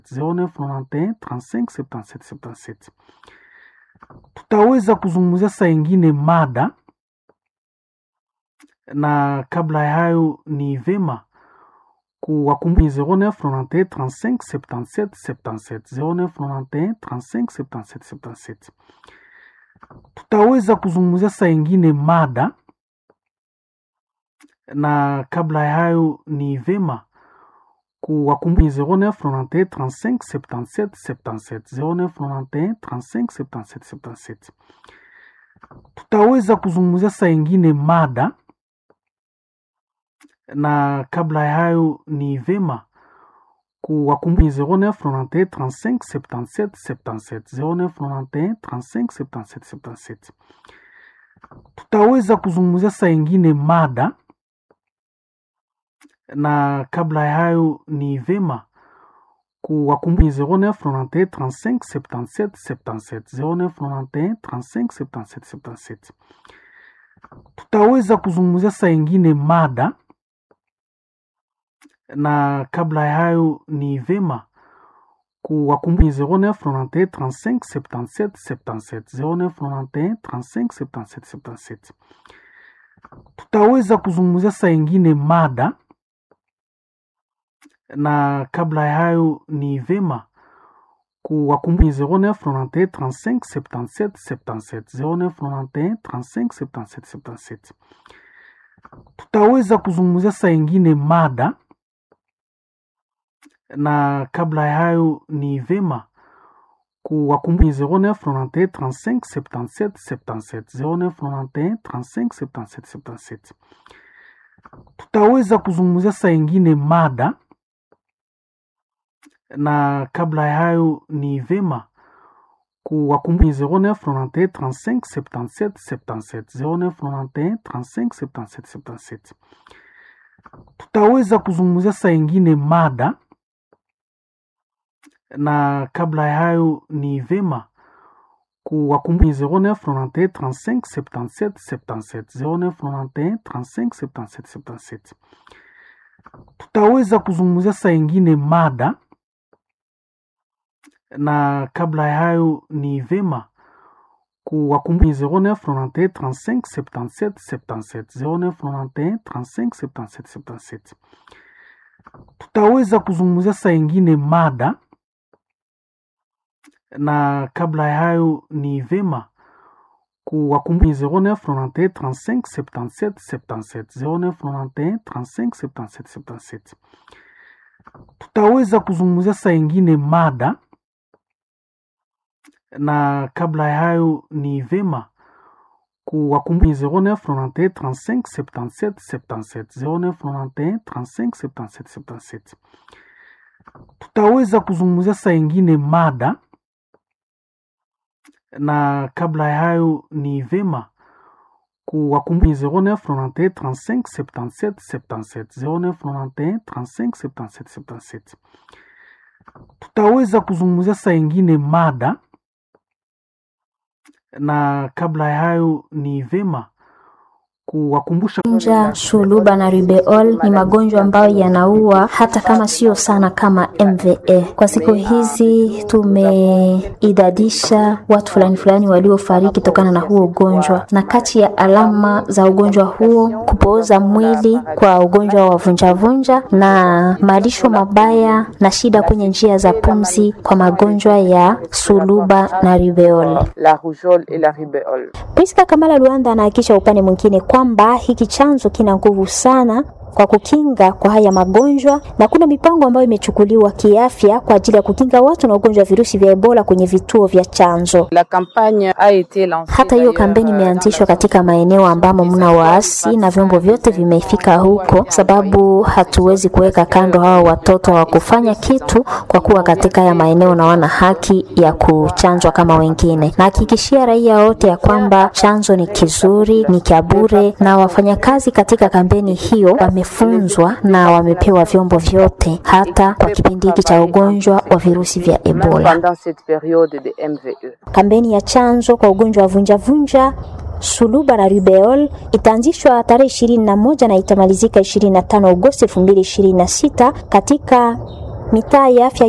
0991 35 77 77. Tutaweza kuzungumzia saa ingine mada, na kabla ya hayo ni vema kuwakumbusha 0991 35 77 77 0991 35 77 77. Tutaweza kuzungumzia saa ingine mada, na kabla ya hayo ni vema kuwakumbusha 0991 35 77 77 0991 35 77 77. Tutaweza kuzungumzia saa ingine mada, na kabla ya hayo ni vema kuwakumbusha 0991 35 77 77 0991 35 77 77. Tutaweza kuzungumzia saa ingine mada, na kabla ya hayo ni vema kuwakumbusha 0991 35 77 77 0991 35 77 77. Tutaweza kuzungumzia saa ingine mada, na kabla ya hayo ni vema kuwakumbusha 0991 35 77 77 0991 35 77 77. Tutaweza kuzungumzia saa ingine mada, na kabla ya hayo ni vema kuwakumbusha 0991 35 77 77 0991 35 77 77. Tutaweza kuzungumzia saa ingine mada, na kabla ya hayo ni vema kuwakumbusha 0991 35 77 77 0991 35 77 77. Tutaweza kuzungumzia saa ingine mada, na kabla ya hayo ni vema kuwakumbusha 0991 35 77 77 0991 35 77 77. Tutaweza kuzungumzia saa ingine mada, na kabla ya hayo ni vema kuwakumbusha 0991 35 77 77 0991 35 77 77. Tutaweza kuzungumzia saa ingine mada, na kabla ya hayo ni vema kuwakumbusha 0991 35 77 77 0991 35 77 77. Tutaweza kuzungumzia saa ingine mada, na kabla ya hayo ni vema kuwakumbusha 0991 35 77 77 0991 35 77 77. Tutaweza kuzungumzia saa ingine mada, na kabla ya hayo ni vema kuwakumbusha 0991 35 77 77 0991 35 77 77. Tutaweza kuzungumzia saa ingine mada, na kabla ya hayo ni vema kuwakumbusha 0991 35 77 77 0991 35 77 77. Tutaweza kuzungumzia saa ingine mada, na kabla ya hayo ni vema kuwakumbusha Nja, shuluba na rubeol ni magonjwa ambayo yanaua hata kama sio sana kama MVA. Kwa siku hizi tumeidadisha watu fulani fulani waliofariki tokana na huo ugonjwa, na kati ya alama za ugonjwa huo kupooza mwili kwa ugonjwa wa vunjavunja na malisho mabaya na shida kwenye njia za pumzi kwa magonjwa ya suluba na rubeol. la rougeole et la rubéole. Priska Kamala Luanda anahakikisha upande mwingine kwamba hiki chanzo kina nguvu sana kwa kukinga kwa haya magonjwa na kuna mipango ambayo imechukuliwa kiafya kwa ajili ya kukinga watu na ugonjwa wa virusi vya Ebola kwenye vituo vya chanzo. La campagne a été lancée. Hata hiyo d'ailleurs, kampeni euh, imeanzishwa dans la katika maeneo ambamo mna waasi na vyombo vyote vimefika huko, sababu hatuwezi kuweka kando hawa watoto wa kufanya kitu, kwa kuwa katika haya maeneo na wana haki ya kuchanjwa kama wengine. Nahakikishia raia wote ya kwamba chanzo ni kizuri, ni cha bure, na wafanyakazi katika kampeni hiyo wamefunzwa na wamepewa vyombo vyote, hata kwa kipindi hiki cha ugonjwa wa virusi vya même Ebola. pendant cette période de MVE. Kampeni ya chanjo kwa ugonjwa wa vunjavunja suluba na rubeol itaanzishwa tarehe ishirini na moja na itamalizika ishirini na tano Agosti elfu mbili ishirini na sita katika mitaa ya afya